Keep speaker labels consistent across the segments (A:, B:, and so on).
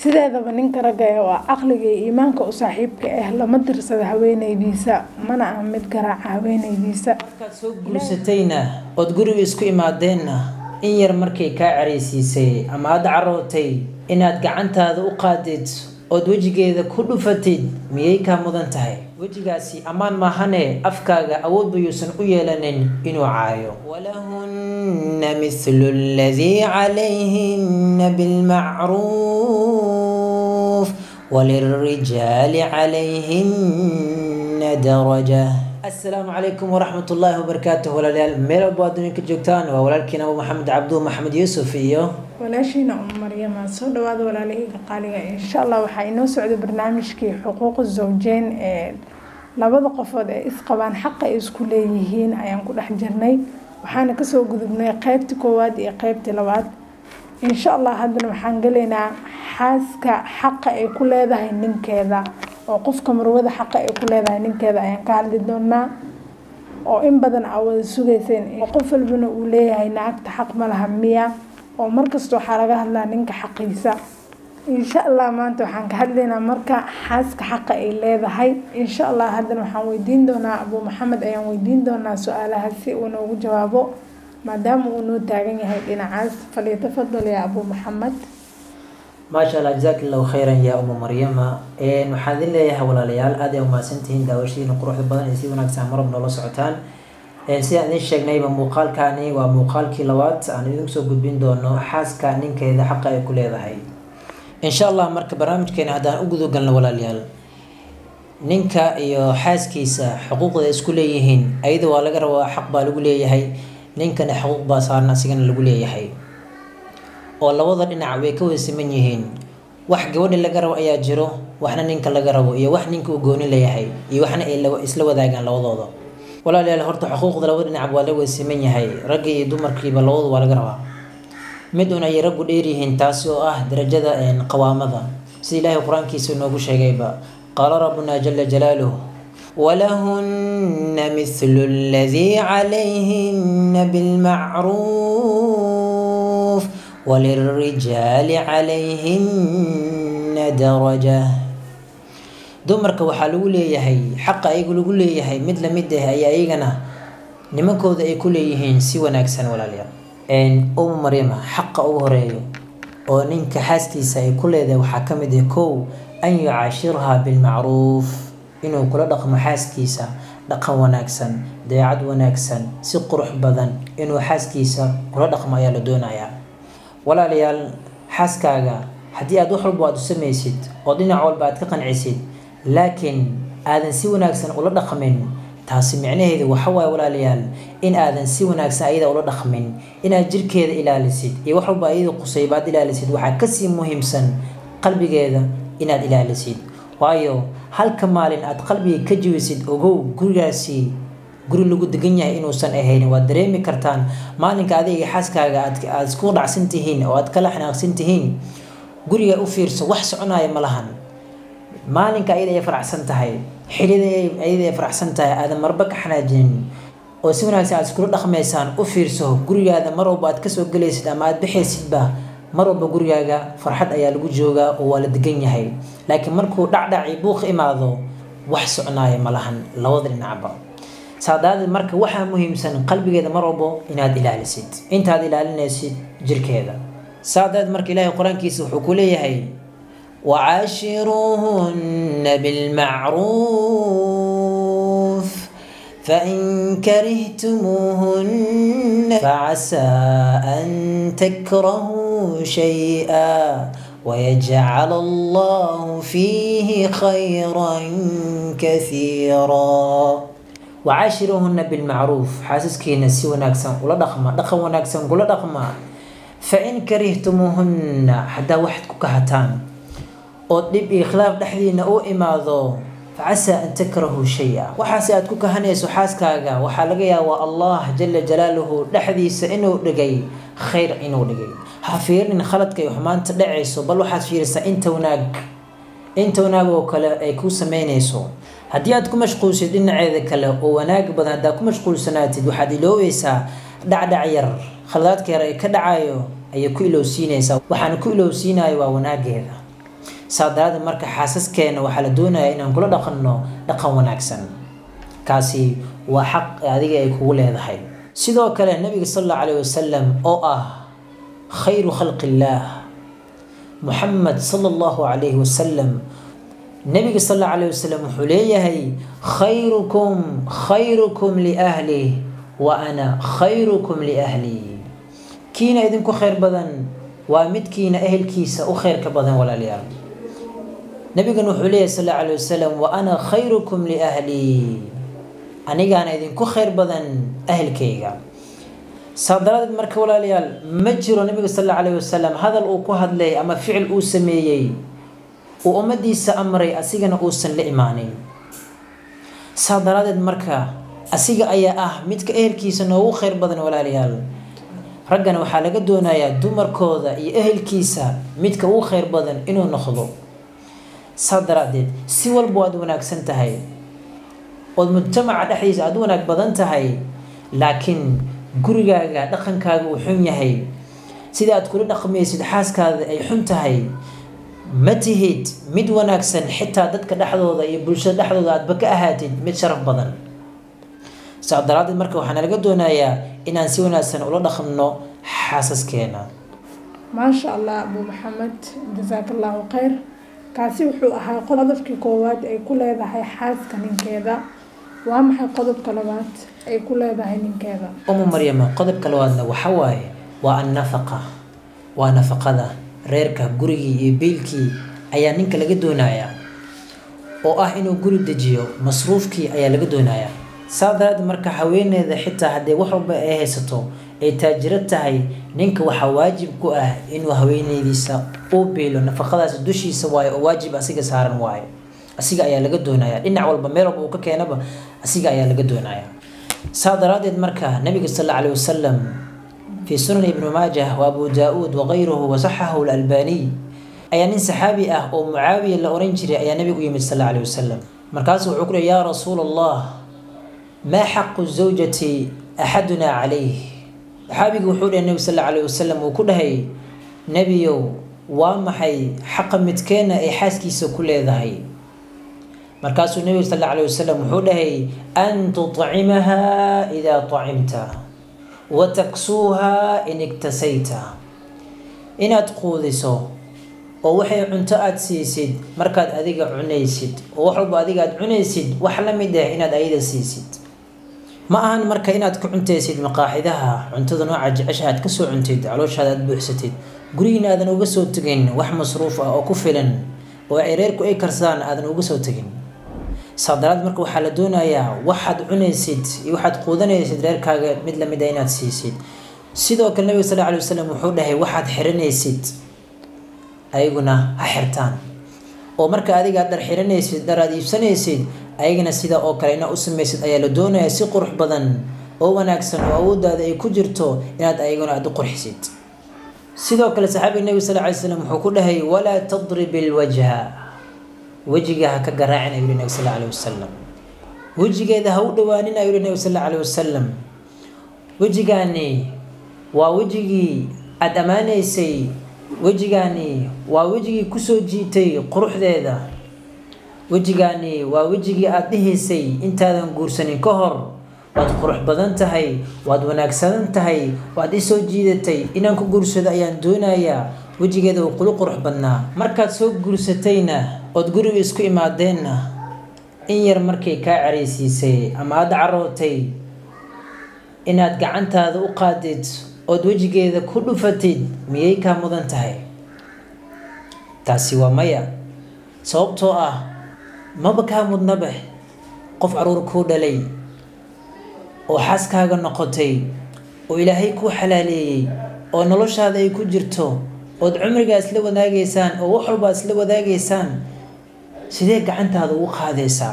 A: sideedaba ninka ragga ee waa caqliga iyo iimaanka u saaxiibka ah lama dirsada haweenaydiisa mana ah mid garaaca haweenaydiisa
B: markaad soo guursatayna ood guriga isku imaadeenna in yar markay kaa caraysiisay ama aada carootay inaad gacantaada u qaadid ood wejigeeda ku dhufatid miyay kaa mudan tahay wejigaasi ammaan maahane afkaaga awood bayuusan u yeelanin inuu caayo walahunna mithlu ladii calayhinna bilmacruuf walilrijaali calayhinna daraja asalaamu calaykum waraxmat ullaahi wabarakaatuh walaalayaal meel walbo adduunka joogtaan waa walaalkiin abu maxamed cabdu maxamed yuusuf iyo
A: walaashiina um maryama soo dhawaada walaalahayga qaaliga insha allah waxaa inoo socda barnaamijkii xuquuqa zawjeyn ee labada qofood ee isqabaan xaqa ay isku leeyihiin ayaan ku dhex jirnay waxaana kasoo gudubnay qeybtii koowaad iyo qeybtii labaad insha allah haddana waxaan gelaynaa xaaska xaqa ay ku leedahay ninkeeda oo qofka marwada xaqa ay ku leedahay ninkeeda ayaan ka hadli doonaa oo in badan aa wada sugayseen qof walbana uu leeyahay naagta xaq ma laha miya oo markasta waxaa laga hadlaa ninka xaqiisa insha allah maanta waxaan ka hadlaynaa marka xaaska xaqa ay leedahay insha allah haddana waxaan weydiin doonaa abuu maxamed ayaan weydiin doonaa su-aalaha si uu noogu jawaabo maadaama uu noo taagan yahay dhinacaas falyatafadal yaa abuu maxamed
B: maasha allah jazaak allahu khayran yaa uma maryama waxaan idin leeyahay walaalayaal aad ay umahadsantihiin daawashadiina quruxda badan ee si wanaagsan marab noola socotaan sidaan idin sheegnayba muuqaalkani waa muuqaalkii labaad aan idinku soo gudbin doono xaaska ninkeeda xaqa ay ku leedahay insha allah marka barnaamijkeena haddaan u gudagalno walaalayaal ninka iyo xaaskiisa xuquuqda isku leeyihiin ayada waa laga rabaa xaq baa lagu leeyahay ninkana xuquuq baa saaran asigana lagu leeyahay oo labada dhinac way ka wada siman yihiin wax gabadha laga rabo ayaa jiro waxna ninka laga rabo iyo wax ninka uu gooni leeyahay iyo waxna ay isla wadaagaan labadooda walaalayaal horta xuquuqda labada dhinac waa la wada siman yahay ragga iyo dumarkiiba labadu waa laga rabaa mid un ayay raggu dheeryihiin taasi oo ah darajada qawaamada sida ilaahay qur-aankiisa inoogu sheegayba qaala rabbuna jala jalaaluh walahunna mithlu ladii calayhinna bilmacruuf walilrijaali calayhinna daraja dumarka waxaa lagu leeyahay xaqa ayagu lagu leeyahay mid lamid ah ayaa iyagana nimankooda ay ku leeyihiin si wanaagsan walaalayaal uma maryama xaqa ugu horeeyo oo ninka xaaskiisa ay ku leedahay waxaa ka mid ah kow an yucaashirhaa bilmacruuf inuu kula dhaqmo xaaskiisa dhaqan wanaagsan dabeecad wanaagsan si qurux badan inuu xaaskiisa kula dhaqmo ayaa la doonayaa walaalayaal xaaskaaga haddii aad wax walba aad u samaysid oo dhinac walba aad ka qancisid laakiin aadan si wanaagsan ula dhaqmin taasi micnaheedu waxa waaye walaalayaal in aadan si wanaagsan ayada ula dhaqmin inaad jirkeeda ilaalisid iyo wax walba ayada qusayba aad ilaalisid waxaa kasii muhiimsan qalbigeeda inaad ilaalisid waayo halka maalin aad qalbiga ka jawisid ogow gurigaasi guri lagu degan yahay inuusan ahayn waad dareemi kartaan maalinka adiga xaaskaaga aad isku dhacsan tihiin oo aad kala xanaaqsan tihiin guriga u fiirso wax soconaya ma lahan maalinka ayada ay faraxsan tahay xilida ayada ay faraxsan tahay aadan marba ka xanaajinin oo si wanaagsan aad iskula dhaqmaysaan u fiirso gurigaada mar walba aad kasoo gelaysid ama aad bixaysidba mar walba gurigaaga farxad ayaa lagu joogaa oo waa la degan yahay laakiin markuu dhacdhaci buuq imaado wax soconaya ma lahan labada dhinacba saadaadeed marka waxaa muhiimsan qalbigeeda mar walbo inaad ilaalisid intaad ilaalinaysid jirkeeda saadaad marka ilaahay qur-aankiisa wuxuu ku leeyahay wacaashiruuhunna bilmacruuf fain karihtumuuhunna facasaa an takrahuu shay-a ويجعل الله فيه خيرا كثيرا وعاشروهن بالمعروف حاسسكينا سي وناكسن ولا دقما دقم وناكسن ولا دقما فإن كرهتموهن حدا واحد كهتان oo dhib iyo khilaaf dhexdiina u imaado facasaa an takrahuu shay-a waxaase aad ku kahanayso xaaskaaga waxaa laga yaabaa allah jala jalaaluhu dhexdiisa inuu dhigay khayr inuu dhigay ha fiirin khaladka iyo xumaanta dhacayso bal waxaad fiirisaa inta wanaag inta wanaag oo kale ay kuu sameynayso haddii aad ku mashquulsid dhinaceeda kale oo wanaag badan haddaad ku mashquulsanaatid waxaad iloobaysaa dhacdhac yar khaladaadka yar ee ka dhacayo ayay ku ilowsiinaysaa waxaana ku ilowsiinayo waa wanaageeda saa daraaddeed marka xaasaskeena waxaa la doonayaa inaan kula dhaqanno dhaqan wanaagsan kaasi waa xaq adiga ay kugu leedahay sidoo kale nabiga sal allahu calayh wasalam oo ah khayru khalqi illaah muxamed sala allahu calayhi wasalam nabiga sal allahu calayh wasalam wuxuu leeyahay khayrukum khayrukum liahlih wa ana khayrukum liahlii kiina idinku khayr badan waa midkiina ehelkiisa u khayrka badan walaalayaal nabigan wuxuu leeyahay sal allahu calayh wasalam wa ana khayrukum liahlii anigaana idinku khayr badan ahelkayga saa daraadeed marka walaalayaal ma jiro nabiga sal allahu calayh wasalam hadal uu ku hadlay ama ficil uu sameeyey uu ummadiisa amray asigana uusan la imaanin saa daraadeed marka asiga ayaa ah midka ehelkiisa noogu khayr badan walaalayaal raggana waxaa laga doonayaa dumarkooda iyo ehelkiisa midka ugu khayr badan inuu noqdo saa daraadeed si walba waad wanaagsan tahay ood mujtamaca dhexdiisa aada u wanaag badan tahay laakiin gurigaaga dhaqankaaga uu xun yahay sida aad kula dhaqmaysid xaaskaada ay xun tahay ma tihid mid wanaagsan xitaa dadka dhexdooda iyo bulshada dhexdooda aadba ka ahaatid mid sharaf badan saa daraadeed marka waxaana laga doonayaa inaan si wanaagsan ula dhaqanno xaasaskeena
A: maasha allah abu maxamed jasaaka allahu khayr kaasi wuxuu ahaa qodobkii koowaad ay ku leedahay xaaska ninkeeda waa maxay qodobka labaad ay ku leedahay ninkeeda
B: umu maryama qodobka labaadna waxa waaye waa annafaqa waa nafaqada reerka gurigii iyo biilkii ayaa ninka laga doonayaa oo ah inuu guri dejiyo masruufkii ayaa laga doonayaa saa daraaddeed marka haweeneyda xitaa haddii wax walba ay haysato ay taajiro tahay ninka waxaa waajib ku ah inuu haweeneydiisa uu biilo nafaqadaasi dushiisa waayo oo waajib asiga saaran waayo asiga ayaa laga doonayaa dhinac walba meel walba uu ka keenaba asiga ayaa laga doonayaa saa daraaddeed marka nabiga sal alla alayh wasalam في سنن ابن ماجه وأبو داود وغيره وصححه الألباني أي nin saxaabi ah oo mucaawiya la oran jiray ayaa nabigu yimid sal alla alay wasalam markaasuu wuxuu ku lehy yaa rasuula allah maa xaqu zawjati axaduna calayh saxaabigu wuxuu dhahay nebi sal alla alayh wasalam uu ku dhahay nebiyow waa maxay xaqa midkeena ay xaaskiisa ku leedahay markaasuu nebigu sal alla alayh wasalam wuxuu dhahay an tuطcimaha idaa طacimta wataksuuha in igtasayta inaad quudiso oo waxay cunto aada siisid markaad adiga cunaysid oo wax walba adiga aada cunaysid wax la mid ah inaad ayada siisid ma ahan marka inaad ka cuntaysid maqaaxidaha cuntada nooca jecesha aad kasoo cuntid calooshaada aada buuxsatid gurigiina aadan uga soo tegin wax masruuf ah oo ku filan oo ay reerku ay karsadaan aadan uga soo tegin saadaraad marka waxaa la doonayaa waxaad cunaysid iyo waxaad quudanaysid reerkaaga mid lamid a inaad siisid sidoo kale nabiga sal alay wasalam wuxuu dhahay waxaad xiranaysid ayaguna ha xirtaan oo marka adiga aad dhar xiranaysid dhar aad iibsanaysid ayagana sida oo kale inaad u samaysid ayaa la doonayaa si qurux badan oo wanaagsan oo awooddaada ay ku jirto inaad ayaguna aada u qurxisid sidoo kale saxaabiga nebiga sal alay slam wuxuu ku dhahay walaa tadrib ilwajha wejiga ha ka garaacin ayuu nabi sal alay wasalam wejigeeda ha u dhawaanin ayuu nabi sal alay wasalam wejigaani waa wejigii aada ammaanaysay wejigaani waa wejigii kusoo jiitay quruxdeeda wejigaani waa wejigii aada dhihaysay intaadan guursanin ka hor waad qurux badan tahay waad wanaagsanan tahay waad isoo jiidatay inaan ku guursado ayaan doonayaa wejigeeda uu qulu qurux badnaa markaad soo guursatayna ood guriga isku imaadeenna in yar markay kaa caraysiisay ama aada carootay inaad gacantaada u qaadid ood wejigeeda ku dhufatid miyay kaa mudan tahay taasi waa maya sababtoo ah maba kaa mudnabe qof caruur kuu dhalay oo xaaskaaga noqotay oo ilaahay kuu xalaaleeyey oo noloshaada ay ku jirto ood cumrigaa isla wadaagaysaan oo wax walbaa isla wadaagaysaan sidee gacantaada ugu qaadaysaa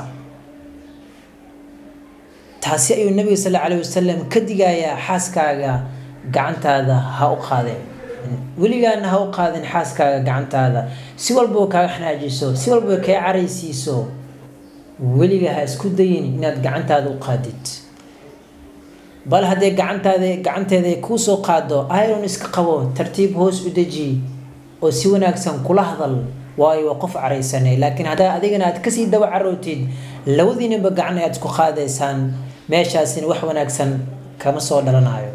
B: taasi ayuu nabiga sal alla alayh wasalam ka digayaa xaaskaaga gacantaada ha u qaadeen weligaana ha u qaadin xaaskaaga gacantaada si walbaba kaaga xanaajiso si walbaba kaa caraysiiso weliga ha isku dayin inaad gacantaada u qaadid bal haddee gacantaada gacanteeda ay kuu soo qaado iron iska qabo tartiib hoos u deji oo si wanaagsan kula hadal waayo waa qof caraysanay laakiin haddaa adigana aad kasii daba carootid labadiinaba gacan ayaad isku qaadaysaan meeshaasina wax wanaagsan kama soo dhalanayo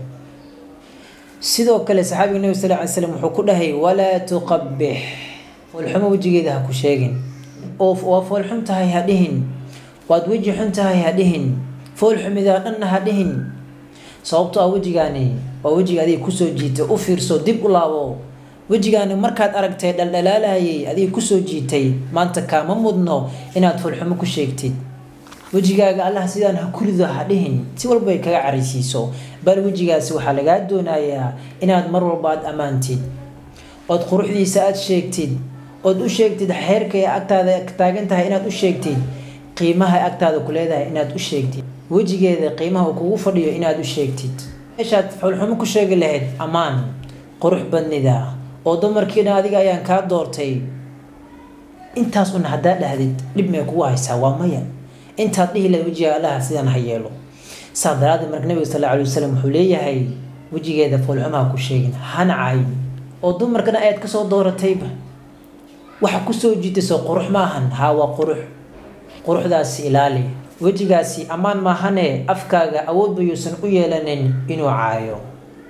B: sidoo kale saxaabiga nabi sal ly slam wuxuu ku dhahay walaa tuqabix foolxumo wejigeeda ha ku sheegin oo waa foolxun tahay ha dhihin waad weji xun tahay ha dhihin foolxumidaa dhanna ha dhihin sababto ah wejigaani waa wejiga adiga kusoo jiitay u fiirso dib u laabo wejigaani markaad aragtay dhaldhalaalayay adiga kusoo jiitay maanta kaama mudno inaad foolxumo ku sheegtid wejigaaga allah sidaan ha kurido ha dhihin si walba ay kaga caraysiiso bal wejigaasi waxaa lagaa doonayaa inaad mar walba aad ammaantid ood quruxdiisa aad sheegtid ood u sheegtid xeerka ee agtaada taagan tahay inaad u sheegtid qiimaha agtaada ku leedahay inaad u sheegtid wejigeeda qiimaha uu kugu fadhiyo inaad u sheegtid meeshaad foolxumo ku sheegi lahayd ammaan qurux badnida oo dumarkiina adiga ayaan kaa doortay intaas una haddaa dhahdid dhib may kugu haysaa waa maya intaad dhihi lahayd wejiga allaha sidaan ha yeelo saa daraadeed marka nabiga sal alay wasalam wuxuu leeyahay wejigeeda foolxumaha ku sheegin hana caayin oo dumarkana ayaad kasoo dooratayba waxa kusoo jiitayso qurux ma ahan haa waa qurux quruxdaasi ilaali wejigaasi ammaan maahane afkaaga awoodba yuusan u yeelanin inuu caayo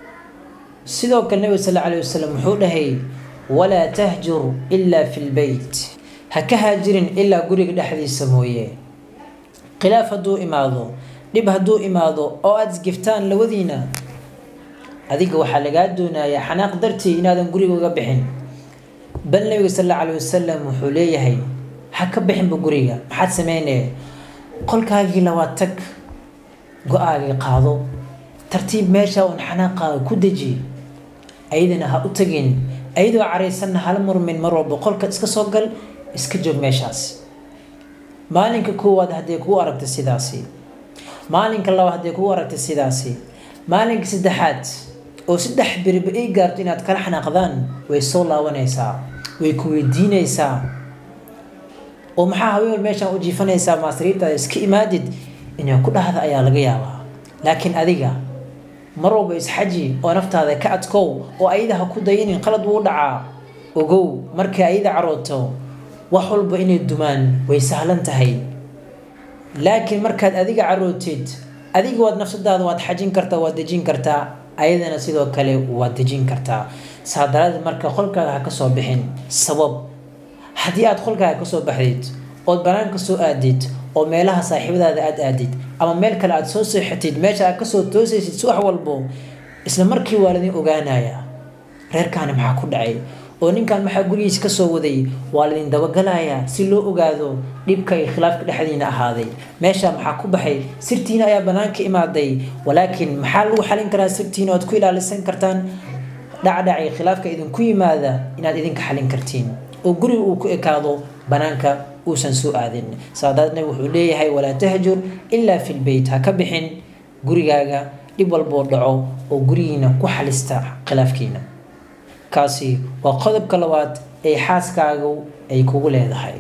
B: sidoo kale nabiga sal alay wasalam wuxuu dhahay walaa tahjur ilaa fi lbeyt ha ka haajirin ilaa guriga dhexdiisa mooye khilaaf hadduu imaado dhib hadduu imaado oo aada isgiftaan labadiina adiga waxaa lagaa doonayaa xanaaq dartii inaadan guriga uga bixin bal nabiga sal alla alay wasalam wuxuu leeyahay ha ka bixinba guriga maxaad sameynaya qolkaagii labaad tag go-aagii qaado tartiib meesha uun xanaaqaaga ku deji ayadana ha u tagin ayadoo caraysanna hala murmin mar walba qolka iska soo gal iska joog meeshaas maalinka koowaad haddee kuu aragta sidaasi maalinka labaad haddee kuu aragta sidaasi maalinka saddexaad oo saddex beriba ay gaarto inaad kala xanaaqdaan way soo laabanaysaa way ku weydiinaysaa oo maxaa haween meeshaan u jiifanaysaa maasriibtaada iska imaadid inay ku dhahda ayaa laga yaabaa laakiin adiga mar walba isxaji oo naftaada ka adkow oo ayada ha ku dayinin qalad wuu dhacaa ogow markay ayada carooto wax walba inay dumaan way sahlan tahay laakiin markaad adiga carootid adiga waad nafsadaada waad xajin kartaa waad dejin kartaa ayadana sidoo kale waad dejin kartaa saa daraadeed marka qolkaaga ha kasoo bixin sabab haddii aad qolkaaga kasoo baxdid ood banaanka soo aadid oo meelaha saaxiibadaada aad aadid ama meel kale aad soo seexatid meesha aad kasoo toosaysid subax walbo isla markii waa ladin ogaanaya reerkaani maxaa ku dhacay oo ninkan maxaa gurigiis kasoo waday waa ladin dabagalayaa si loo ogaado dhibka iyo khilaafka dhexdiina ahaaday meesha maxaa ku baxay sirtiina ayaa banaanka imaaday walaakiin maxaa lagu xalin karaa sirtiina oad ku ilaalisan kartaan dhacdhac iyo khilaafka idinku yimaada inaad idinka xalin kartiin oo guriga uu ku ekaado banaanka uusan soo aadin saadaadna wuxuu leeyahay walaa tahjur ilaa fi lbeyt ha ka bixin gurigaaga dhib walboo dhaco oo gurigiina ku xalista khilaafkiina kaasi waa qodobka labaad ee xaaskaagu ay kugu leedahay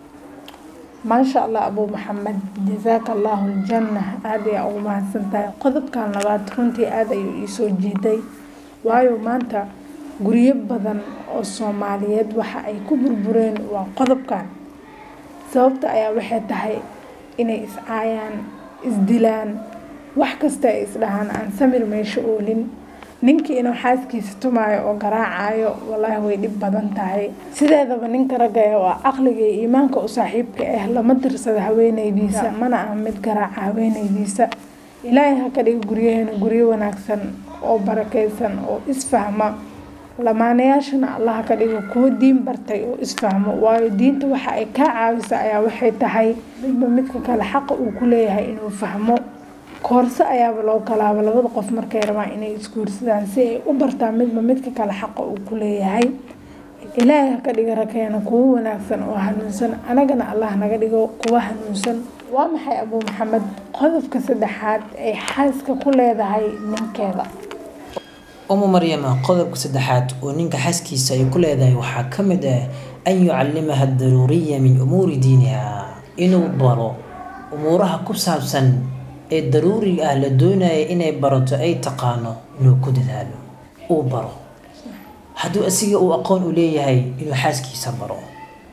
A: maasha allah abuu maxamed jasaaka allahu aljanna aada ayaa ugu mahadsan tahay qodobkan labaad runtii aada ayuu iisoo jiiday waayo maanta guryo badan oo soomaaliyeed waxa ay ku burbureen waa qodobkan sababta ayaa waxay tahay inay iscaayaan isdilaan wax kasta ay isdhahaan aan samir meesho oolin ninkii inuu xaaskiisa tumaayo oo garaacayo wallaahi way dhib badan tahay sideedaba ninka ragga waa caqliga iyo iimaanka u saaxiibka ah lama dirsada haweenaydiisa mana ah mid garaaca haweenaydiisa ilaahay ha ka dhiga guryaheena guryo wanaagsan oo barakeysan oo isfahma lamaanayaashana allaha ka dhigo kuwo diin bartay oo isfahmo waayo diinta waxa ay kaa caawisa ayaa waxay tahay midba midka kale xaqa uu ku leeyahay inuu fahmo koorso ayaaba loo galaaba labada qof markay rabaan inay isguursadaan si ay u bartaan midba midka kale xaqa uu ku leeyahay ilaahay ha ka dhiga rakeena kuwo wanaagsan oo hanuunsan anagana allah naga dhigo kuwa hanuunsan waa maxay abuu maxamed qodobka saddexaad ay xaaska ku leedahay ninkeeda
B: umu maryama qodobka saddexaad oo ninka xaaskiisa ay ku leedahay waxaa ka mid ah an yucallimaha daruuriya min umuuri diiniha inuu baro umuuraha ku saabsan ee daruuriga ah la doonaya inay barato ay taqaano inuu ku dadaalo uu baro hadduu asiga uu aqoon u leeyahay inuu xaaskiisa baro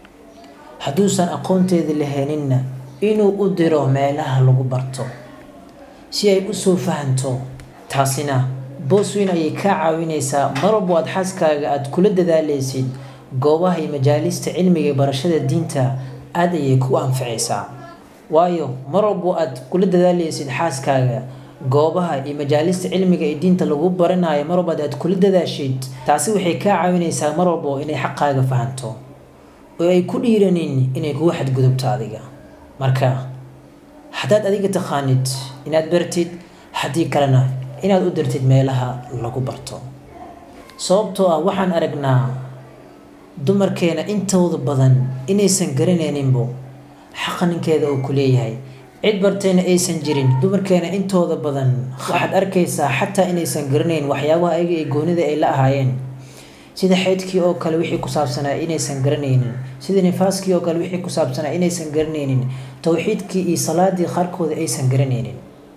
B: hadduusan aqoonteeda laheeninna inuu u diro meelaha lagu barto si ay usoo fahanto taasina boos weyn ayay kaa caawinaysaa mar walbo aad xaaskaaga aada kula dadaaleysid goobaha iyo majaalista cilmiga ee barashada diinta aada ayay ku anficaysaa waayo mar walbo aad kula dadaaleysid xaaskaaga goobaha iyo majaalista cilmiga ee diinta lagu baranayo mar walba aad kula dadaashid taasi waxay kaa caawinaysaa mar walbo inay xaqaaga fahanto oo ay ku dhiiranin inay kugu xadgudubto adiga marka haddaad adiga taqaanid inaad bartid haddii kalena inaad u dirtid meelaha lagu barto sababtoo ah waxaan aragnaa dumarkeena intooda badan inaysan garanayninbo xaqa ninkeeda uu ku leeyahay cid bartayna aysan jirin dumarkeena intooda badan waxaad arkaysaa xataa inaysan garanayn waxyaabaha ayaga ee goonida ay la ahaayeen sida xeydkii oo kale wixii ku saabsanaa inaysan garanaynin sida nifaaskii oo kale wixii ku saabsanaa inaysan garanaynin towxiidkii iyo salaadii qaarkooda aysan garanaynin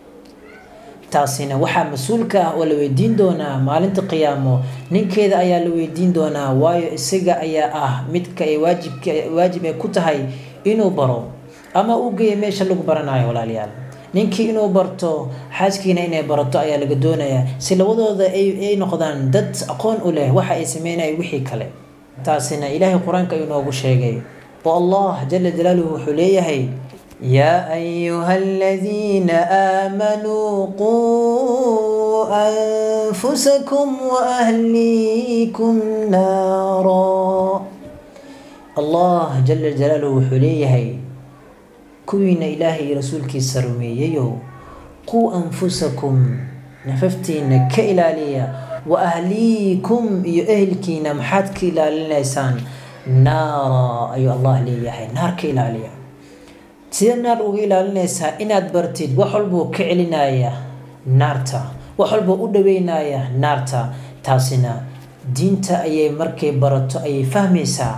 B: taasina waxaa mas-uulka ah oo la weydiin doonaa maalinta qiyaamo ninkeeda ayaa la weydiin doonaa waayo isaga ayaa ah midka ay waajibka waajib ay ku tahay inuu baro ama u geeya meesha lagu baranayo walaalayaal ninkii inuu barto xaaskiina inay barato ayaa laga doonayaa si labadooda ay noqdaan dad aqoon u leh waxa ay sameynaya wixii kale taasina ilaahay qur-aanka ayuu noogu sheegay oo allah jala jalaaluhu wuxuu leeyahay يا أيها الذين آمنوا قوا أنفسكم وأهليكم نارا الله جل جلاله وحليه كوين إلهي رسولك السرمييو قوا أنفسكم نففتين كإلالية وأهليكم يأهلكين محاتك إلى النسان نارا أي الله ليه نار كإلالية sida naar uga ilaalinaysaa inaad bartid wax walbuu ka celinaya naarta wax walbuu u dhaweynaya naarta taasina diinta ayay markay barato ayay fahmaysaa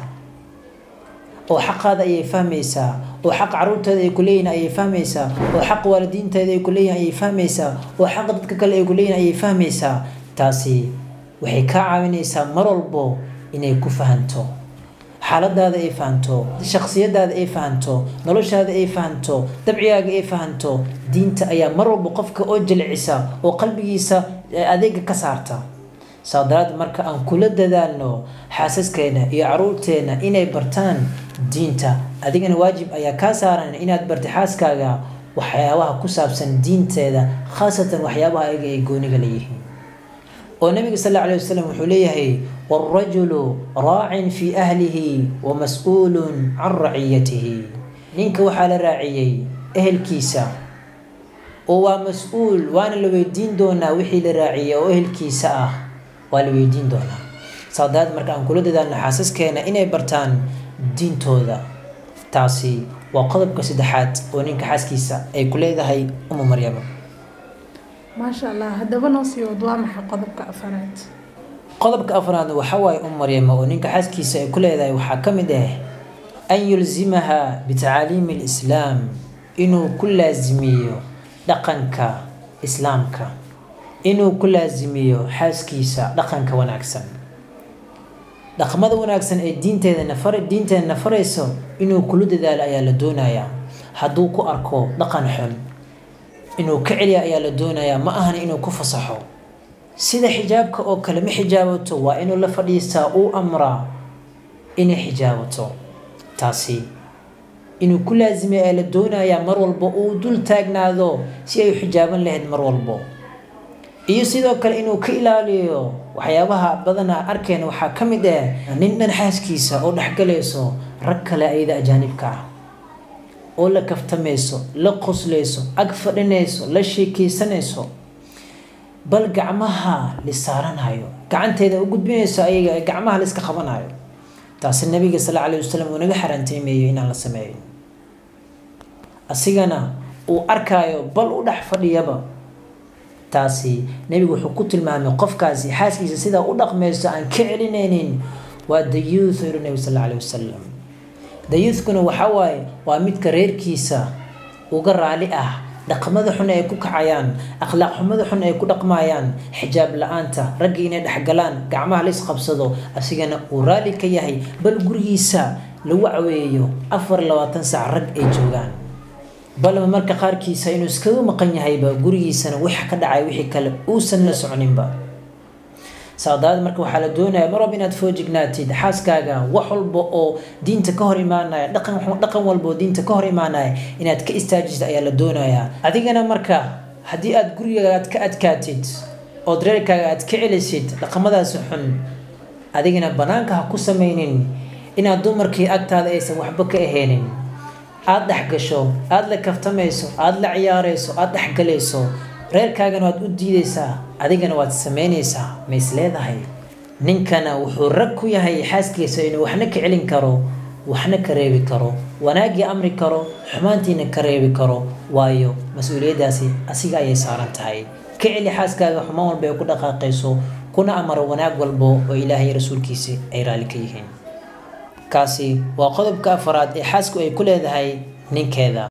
B: oo xaqaada ayay fahmaysaa oo xaq caruurteeda ay ku leeyihin ayay fahmaysaa oo xaq waalidiinteeda ay ku leeyihin ayay fahmaysaa oo xaq dadka kale ay ku leeyihin ayay fahmaysaa taasi waxay kaa caawinaysaa mar walbo inay ku fahanto xaaladaada ay fahanto shaksiyadaada ay fahanto noloshaada ay fahanto dabcigaaga ay fahanto diinta ayaa mar walba qofka oo jilcisa oo qalbigiisa adeega ka saarta saa daraad marka aan kula dadaalno xaasaskeena iyo caruurteena inay bartaan diinta adigana waajib ayaa kaa saaran inaad barta xaaskaaga waxyaabaha ku saabsan diinteeda khaasatan waxyaabaha ayaga ay gooniga leeyihiin oo nabiga sal alla alay wasalam wuxuu leeyahay waalrajulu raacin fii ahlihi wa mas-uulun can raciyatihi ninka waxaa la raaciyey ehelkiisa oo waa mas-uul waana la weydiin doonaa wixii la raaciyay oo ehelkiisa ah waa la weydiin doonaa saadaad marka aan kula dadaalno xaasaskeena inay bartaan diintooda taasi waa qodobka saddexaad oo ninka xaaskiisa ay ku leedahay umu maryama
A: maasha allah haddaba noo sii wad waa maxay qodobka afaraad
B: qodobka afraadna waxaa waaye um maryama oo ninka xaaskiisa ay ku leedahay waxaa ka mid ah an yulzimaha bitacaaliimi alislaam inuu ku laasimiyo dhaqanka islaamka inuu ku laasimiyo xaaskiisa dhaqanka wanaagsan dhaqmada wanaagsan ee diinteeda nafar diinteeda nafarayso inuu kula dadaalo ayaa la doonayaa hadduu ku arko dhaqan xun inuu ka celiya ayaa la doonayaa ma ahana inuu ku fasaxo sida xijaabka oo kale ma xijaabato waa inuu la fadhiistaa uu amraa inay xijaabato taasi inuu ku laazimay ayaa la doonayaa mar walba uu dul taagnaado si ay u xijaaban lahayd mar walbo iyo sidoo kale inuu ka ilaaliyo waxyaabaha badana arkeen waxaa ka mid ah nin dhan xaaskiisa oo dhexgalayso rag kale ayada ajaanibka ah oo la kaftamayso la qoslayso ag fadhinayso la sheekeysanayso bal gacmaha lisaaranhayo gacanteeda u gudbinayso ayaga gacmaha la iska qabanayo taasi nabiga sal alla alayh wasalam uu naga xaaraanteymeeyo inaan la sameeyo asigana uu arkaayo bal u dhex fadhiyaba taasi nebigu wuxuu ku tilmaamay qofkaasi xaaskiisa sidaa u dhaqmayso aan ka celinaynin waa the youth yiri nabi sal alla alayh wasalam the youthkuna waxaa waaye waa midka reerkiisa uga raali ah dhaqamada xun ay ku kacayaan akhlaaq xumada xun ay ku dhaqmayaan xijaab la-aanta raggii inay dhexgalaan gacmaha la isqabsado asigana uu raali ka yahay bal gurigiisa lagu caweeyo afar labaatan saac rag ay joogaan balba marka qaarkiisa inuu iskaga maqan yahayba gurigiisana wax ka dhacay wixii kale uusan la socninba saadaad marka waxaa la doonaya mar walba inaad foojignaatid xaaskaaga wax walba oo diinta ka hor imaanaya dhaqan dhaqan walba oo diinta ka hor imaanaya inaad ka istaajisd ayaa la doonayaa adigana marka haddii aad gurigaaga aad ka adkaatid ood reerkaaga aad ka celisid dhaqamadaasi xun adigana banaanka ha ku samaynin inaad dumarkii agtaada aysan waxba ka ahaynin aada dhex gasho aada la kaftamayso aada la ciyaarayso aada dhexgalayso reerkaagana waad u diidaysaa adigana waad samaynaysaa ma is leedahay ninkana wuxuu rag ku yahay xaaskiisa inuu waxna ka celin karo waxna ka reebi karo wanaaggii amri karo xumaantiina ka reebi karo waayo mas-uuliyaddaasi asiga ayay saaran tahay ka celi xaaskaaga xumaan walba ay ku dhaqaaqayso kuna amaro wanaag walbo oo ilaahay rasuulkiisa ay raali ka yihiin kaasi waa qodobka afaraad ee xaasku ay ku leedahay ninkeeda